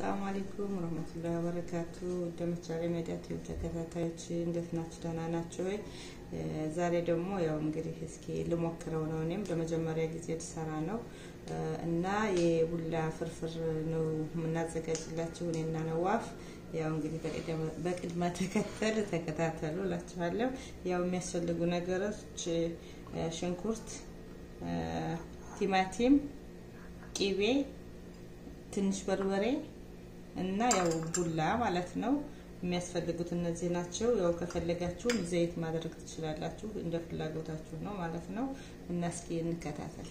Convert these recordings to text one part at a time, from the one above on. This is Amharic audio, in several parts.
ሰላም አለይኩም ወረህመቱላሂ ወበረካቱ ደምቻሌ ሜዲያ ቲዩብ ተከታታዮች እንዴት ናችሁ? ደህና ናቸው ወይ? ዛሬ ደግሞ ያው እንግዲህ እስኪ ልሞክረው ነው። እኔም ለመጀመሪያ ጊዜ ልሰራ ነው እና የቡላ ፍርፍር ነው የምናዘጋጅላችሁ እኔና ነዋፍ። ያው እንግዲህ በቅድመ ተከተል ተከታተሉ እላችኋለሁ። ያው የሚያስፈልጉ ነገሮች ሽንኩርት፣ ቲማቲም፣ ቂቤ ትንሽ በርበሬ እና ያው ቡላ ማለት ነው። የሚያስፈልጉት እነዚህ ናቸው። ያው ከፈለጋችሁም ዘይት ማድረግ ትችላላችሁ፣ እንደ ፍላጎታችሁ ነው ማለት ነው። እና እስኪ እንከታተል።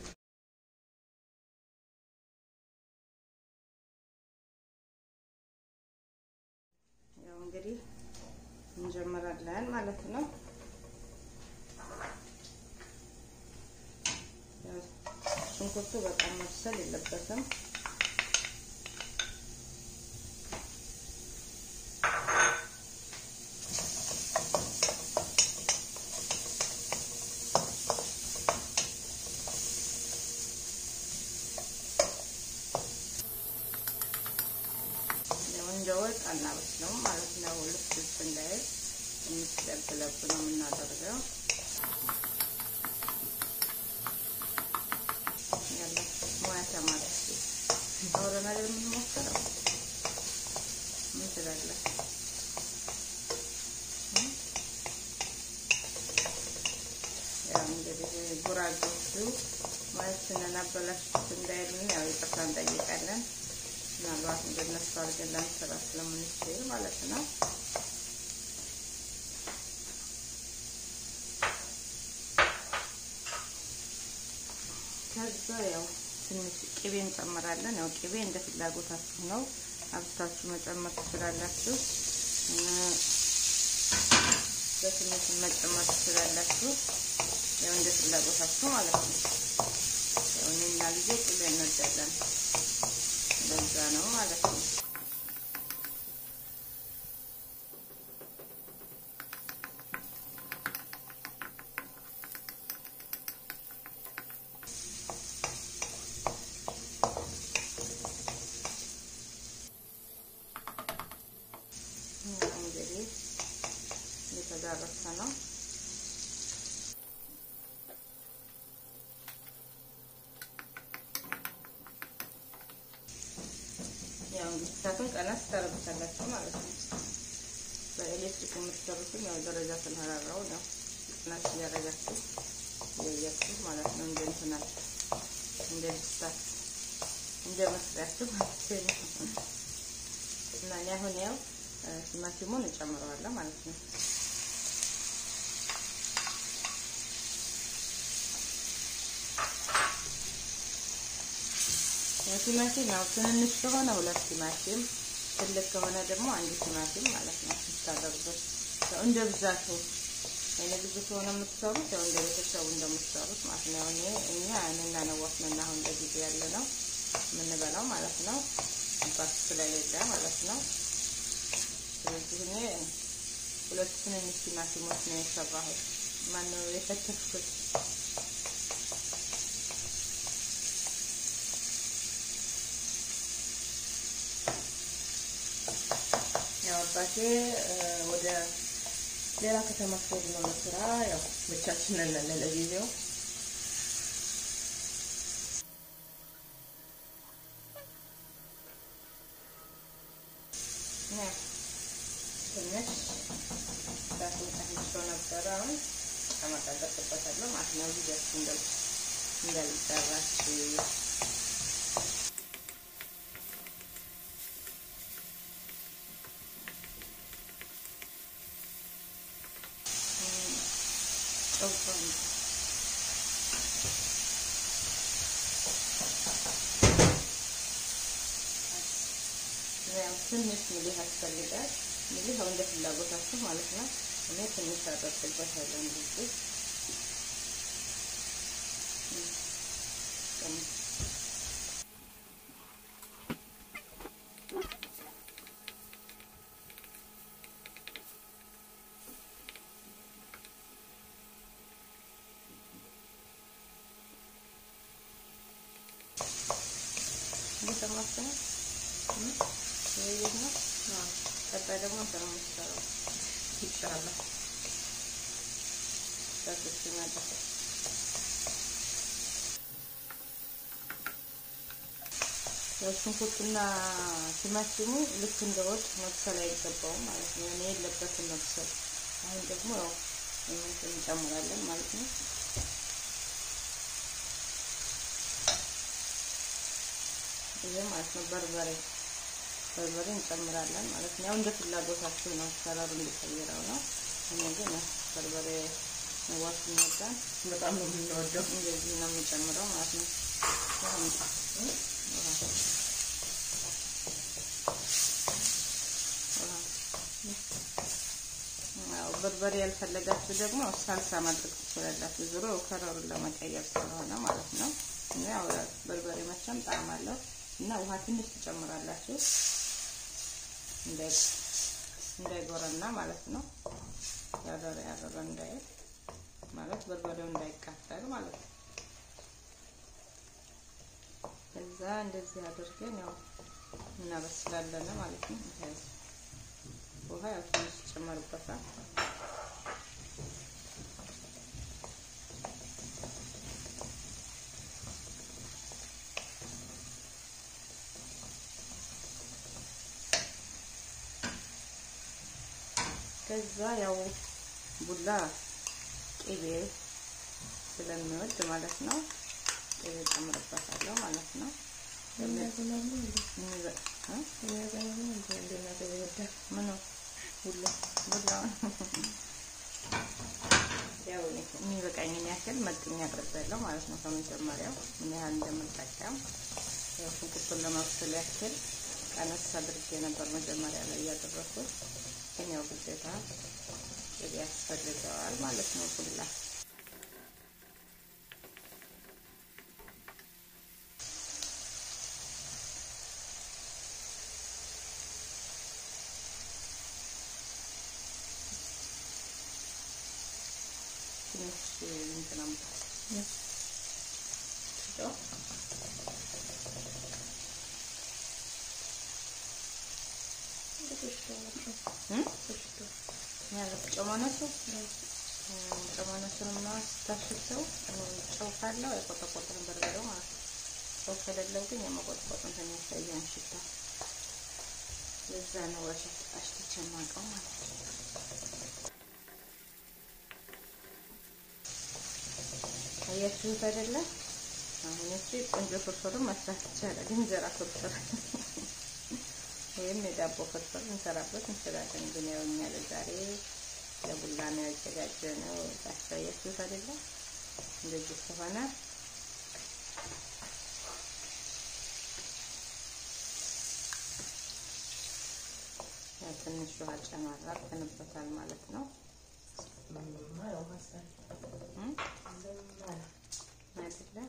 ያው እንግዲህ እንጀምራለን ማለት ነው። ሽንኩርቱ በጣም መብሰል የለበትም። እንደ ወጥ አናበስለውም ማለት ነው። ልፍ ልፍ እንዳይል ትንሽ ለብ ለብ ነው የምናደርገው። ያለ ሙያ ተማሪ አውረን አይደል የምንሞክረው። ምን ትላለህ? ያው እንግዲህ ጉራጌዎቹ ሙያችንን አበላሽት እንዳይሉን ያው ይቅርታ እንጠይቃለን። ምናልባት እንደነሱ አድርገን ለመስራ ስለምንችል ማለት ነው። ከዛ ያው ትንሽ ቅቤ እንጨምራለን። ያው ቅቤ እንደ ፍላጎታችሁ ነው፣ አብስታችሁ መጨመር ትችላላችሁ። በትንሽ መጨመር ትችላላችሁ። ያው እንደ ፍላጎታችሁ ማለት ነው። ያው እኔና ልጄ ቅቤ እንወዳለን። ለዛ ነው ማለት ነው። እንግዲህ እየተዳረሰ ነው። ያው እንግዲህ እሳቱን ቀነስ ታደርጉታላችሁ ማለት ነው። በኤሌክትሪክ የምትሰሩትም ያው ደረጃ ስንራራው ያው ቀነስ እያደረጋችሁ እያያችሁ ማለት ነው። እንደ እንትናችሁ እንደ ልስታት እንደ መስሪያችሁ ማለት ነው። እና እኔ አሁን ያው ቲማቲሙን እጨምረዋለሁ ማለት ነው። ቲማቲም ያው ትንንሽ ከሆነ ሁለት ቲማቲም፣ ትልቅ ከሆነ ደግሞ አንድ ቲማቲም ማለት ነው ስታደርጉት። ያው እንደ ብዛቱ እኔ ብዙ ከሆነ የምትሰሩት ያው እንደ ቤተሰቡ እንደምትሰሩት ማለት ነው። እኔ እኛ እኔና ነዋፍ ነን አሁን ለጊዜ ያለ ነው የምንበላው ማለት ነው። አባት ስለሌለ ማለት ነው። ስለዚህ እኔ ሁለት ትንንሽ ቲማቲሞች ነው የሰራሁት። ማነው የከተፍኩት ያው አባቴ ወደ ሌላ ከተማ ሲሄድ ነው ለስራ። ያው ብቻችንን ነን ለጊዜው። ትንሽ እሳቱን ቀንሾ ነበረ። አሁን ጨመቀደስበታለሁ ማለት ነው። ቪዲዮችን እንዳልጠራችሁ ትንሽ ሚሊህ ያስፈልጋል። ሚሊህ አሁን እንደ ፍላጎታችሁ ማለት ነው። እኔ ትንሽ አደርግበታለሁ እንደዚህ እየሰማችሁ ነው። ይህ ነው። ቀጣይ ደግሞ እንትን ነው የምትሰራው ይቻላል። በስስ ሲመጣ ያው ሽንኩርትና ቲማቲሙ ልክ እንደ ወጥ መብሰል አይገባውም ማለት ነው። እኔ የለበትም መብሰል። አሁን ደግሞ ያው እንትን እንጨምራለን ማለት ነው። ይሄ ማለት ነው በርበሬ በርበሬ እንጨምራለን ማለት ነው። ያው እንደ ፍላጎታችሁ ነው፣ አሰራሩ እንዲቀይረው ነው። እኔ ግን በርበሬ መዋት የሚወዳን በጣም ነው የምንወደው። እንደዚህ ነው የምጨምረው ማለት ነው። በርበሬ ያልፈለጋችሁ ደግሞ ሳልሳ ማድረግ ትችላላችሁ። ዞሮ ከለሩን ለመቀየር ስለሆነ ማለት ነው። እና ያው በርበሬ መቼም ጣዕም አለው እና ውሃ ትንሽ ትጨምራላችሁ እንዳይጎረና ማለት ነው። ያረረ ያረረ እንዳይል ማለት በርበሬው እንዳይቃጠል ማለት ነው። ከዛ እንደዚህ አድርገን ያው እናበስላለን ማለት ነው። ውሃ ያው ትንሽ ይጨመርበታል። ከዛ ያው ቡላ ቅቤ ስለሚወድ ማለት ነው ቅቤ ጨምርበታለሁ ማለት ነው። ምኑ ቡላ ቡላውን ያው የሚበቃኝን ያክል መጥኛ አቅርቤያለሁ ማለት ነው። ከመጀመሪያው ምን ያህል እንደምጠቀም ያው ሽንኩርቱን ለማብሰል ያክል ቀነስ አድርጌ ነበር መጀመሪያ ላይ እያደረኩት ግን ያው ግዴታ ቅቤ ያስፈልገዋል ማለት ነው። ቡላ ትንሽ እንትን አምጣ ጨማነቱ ጨማነቱንና ስታሽተው ጨው ካለው አይቆጠቆጥም በርበሬው ማለት ነው። ጨው ከሌለው ግን የመቆጥቆጥ እንትን ያሳያን ሽታ ለዛ ነው አሽትቼ የማውቀው ማለት ነው። አያችሁት አይደለ? አሁን እቺ ቆንጆ ፍርፍርም መስራት ይቻላል። እንጀራ ፍርፍር ወይም የዳቦ ፍርፍር እንሰራበት እንችላለን። ግን ያው እኛ ለዛሬ ለቡላ ነው ያዘጋጀነው። ታሳያችሁት አይደለ? እንደዚህ ከሆነ ትንሽ ውሃ ጨመር አድርገንበታል ማለት ነው። አይደለ?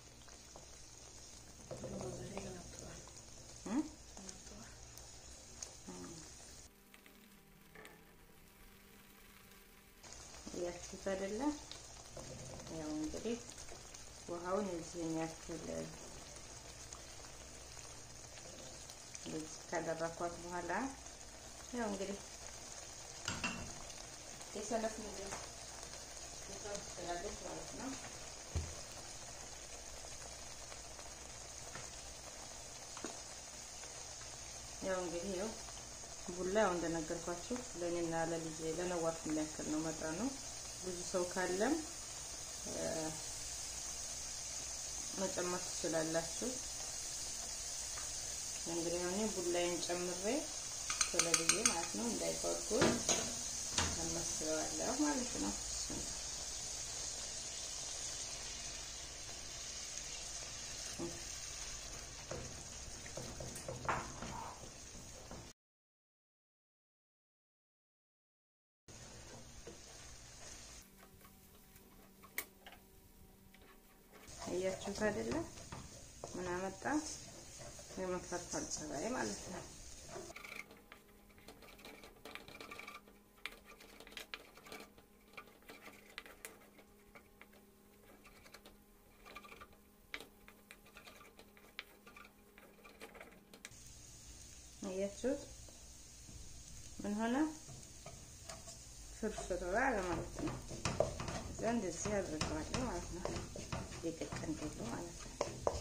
እያችሁት አይደለ? ያው እንግዲህ ውሃውን እዚህን ያክል እንደዚህ ካደረኳት በኋላ ያው እንግዲህ የሰለፍ ምግብ ትችላለች ማለት ነው። ያው እንግዲህ ያው ቡላ ያው እንደነገርኳችሁ ለእኔና ለልጄ ለነዋት የሚያክል ነው መጠኑ። ብዙ ሰው ካለም መጨመር ትችላላችሁ። እንግዲህ እኔ ቡላዬን ጨምሬ ቶሎ ብዬ ማለት ነው እንዳይጓጉል አመስለዋለሁ ማለት ነው። እያችሁት አይደለ? ምን አመጣ? የመፈርፈር ጸባይ ማለት ነው። አያችሁት? ምን ሆነ? ፍርፍር አለ ማለት ነው። እዛ እንደዚህ አድርገዋለሁ ማለት ነው። የቅቅን ጌጡ ማለት ነው።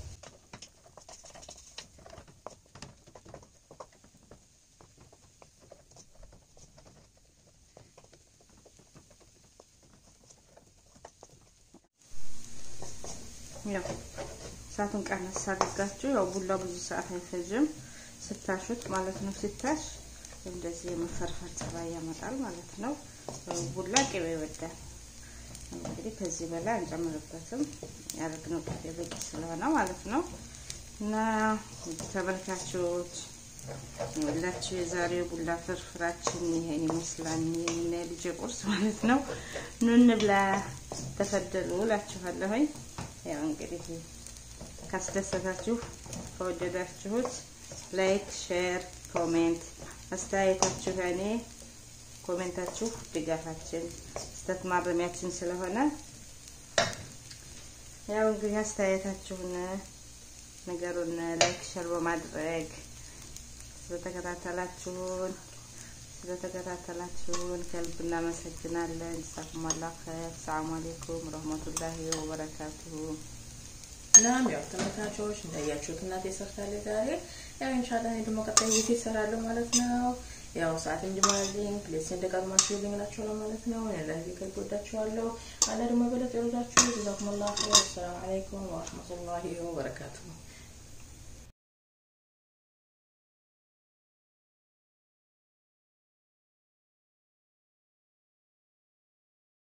ያው እሳቱን ቀነስ አድርጋችሁ ያው ቡላ ብዙ ሰዓት አይፈጅም ስታሹት ማለት ነው። ሲታሽ እንደዚህ የመፈርፈር ጸባይ ያመጣል ማለት ነው። ቡላ ቅቤ ይወዳል። እንግዲህ ከዚህ በላይ አንጨምርበትም ያደረግነው ቅቤ በቂ ስለሆነ ማለት ነው። እና ተመልካቾች ሁላችሁ የዛሬው ቡላ ፍርፍራችን ይሄን ይመስላል። የኔና የልጄ ቁርስ ማለት ነው። ኑ እንብላ፣ ተፈደሉ እላችኋለሁኝ። ያው እንግዲህ ካስደሰታችሁ ከወደዳችሁት ላይክ፣ ሼር፣ ኮሜንት አስተያየታችሁ እኔ ኮሜንታችሁ ድጋፋችን ስህተት ማረሚያችን ስለሆነ ያው እንግዲህ አስተያየታችሁን ነገሩን ላይክ ሼር በማድረግ ስለተከታተላችሁን ስለተከታተላችሁን ከልብ እናመሰግናለን። ጀዛኩም አላህ ኸይር። ሰላም አለይኩም ረህመቱላሂ ወበረካቱሁ። እናም ያው ተመልካቾች እንዳያችሁት እናቴ ሰርታለች ዛሬ። ያው ኢንሻአላህ እኔ ደግሞ ቀጣይ ጊዜ እሰራለሁ ማለት ነው። ያው ሰዓት እንጅማልኝ ፕሌስ እንደቀድማችሁልኝ ናቸው ማለት ነው። እኔ ላይ ከልብ ወዳችኋለሁ። አላህ ደግሞ በለጠ ይወዳችሁ። ጀዛኩም አላህ ኸይር። ሰላም አለይኩም ወራህመቱላሂ ወበረካቱሁ